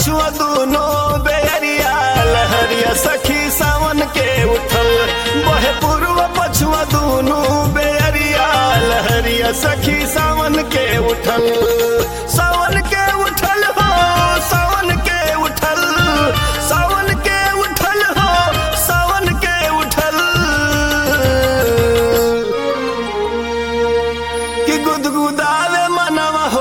पछुआ दूनो बेरिया लहरिया सखी सावन के उठल बहे पूर्व पछुआ दूनो बेरिया लहरिया सखी सावन के उठल सावन के उठल हो सावन के उठल सावन के उठल हो सावन के उठल कि गुदगुदावे मनवा हो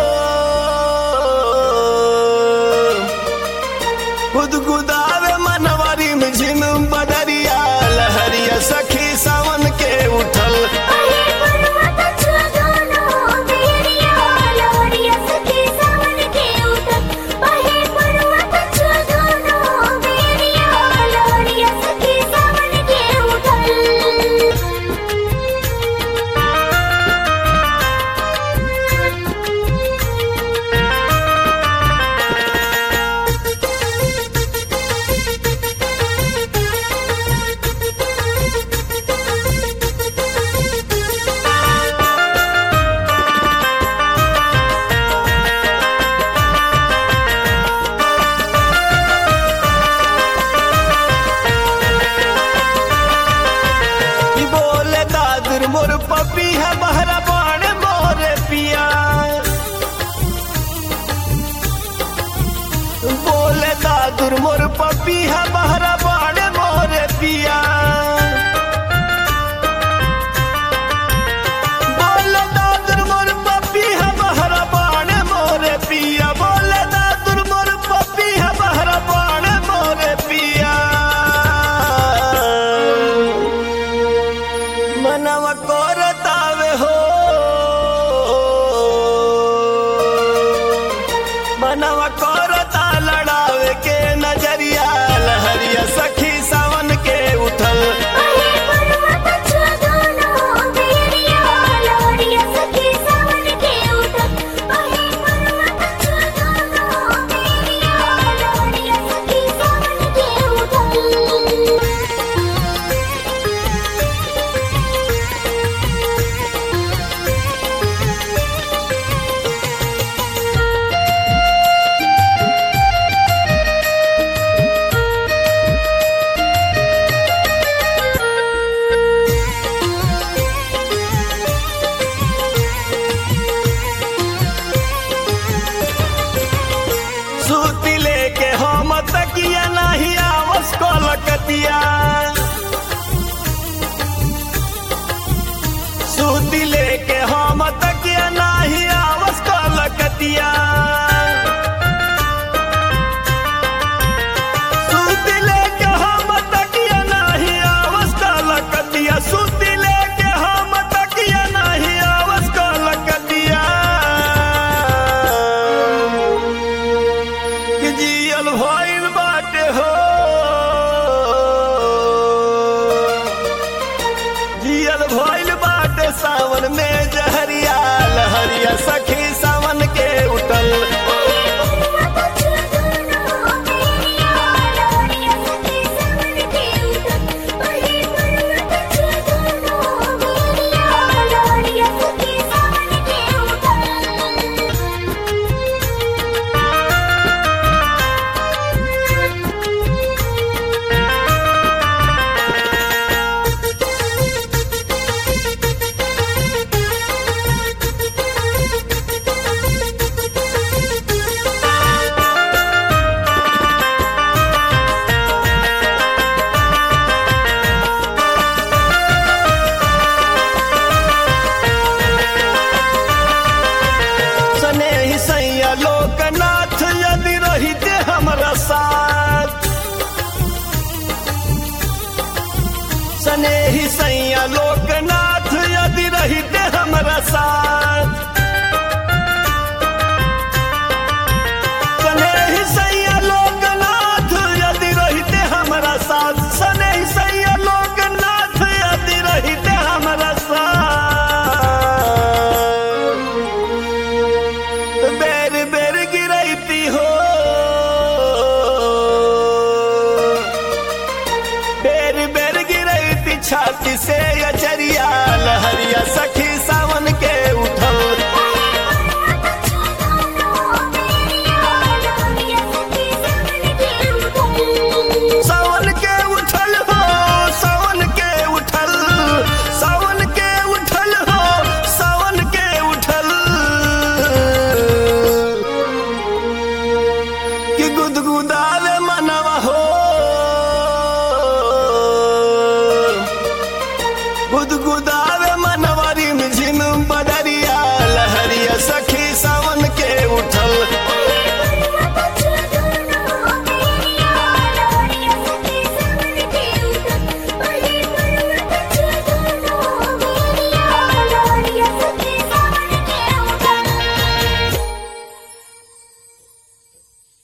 गुदगुदावे मनवा रिम झिम बदरिया लहरिया सखी सावन के उठल अहे पर्वत छुआ दोनों बेरिया लहरिया सखी सावन के उठल अहे पर्वत छुआ दोनों बेरिया लहरिया सखी सावन के ई बोले दादर मोर पपी है बहरा बाण मोरे पिया बोले दादुर मोर पपी है बहरा बाण मोरे पिया बोले दादुर मोर पपी है बहरा बाण मोरे पिया बोले दादुर मोर पपी है बहरा बाण मोरे पिया मनवा कोरतावे हो मनवा कोरता लड़ावे के नजरिया लहरिया सखी सावन के उठल अहे पर्वत छुआ दोनों बेरिया लहरिया सखी सावन के उठल अहे पर्वत छुआ दोनों बेरिया लहरिया सखी सावन के उठल सूती लेके हम तकिया नहीं आवस कोलकतिया सूती लेके हम तकिया नहीं आवस कोलकतिया सूती लेके हम तकिया नहीं आवस कोलकतिया सूती लेके हम तकिया नहीं आवस कोलकतिया कि जियल भइल बाटे हो जियल भइल बाटे सावन में जहरिया लहरिया सखी सावन के उठल अहे पर्वत छुआ दोनों बेरिया लहरिया सखी सावन के उठल अहे पर्वत छुआ दोनों बेरिया लहरिया सखी सावन के उठल गुदगुदावे मनवा हो गुदगुदा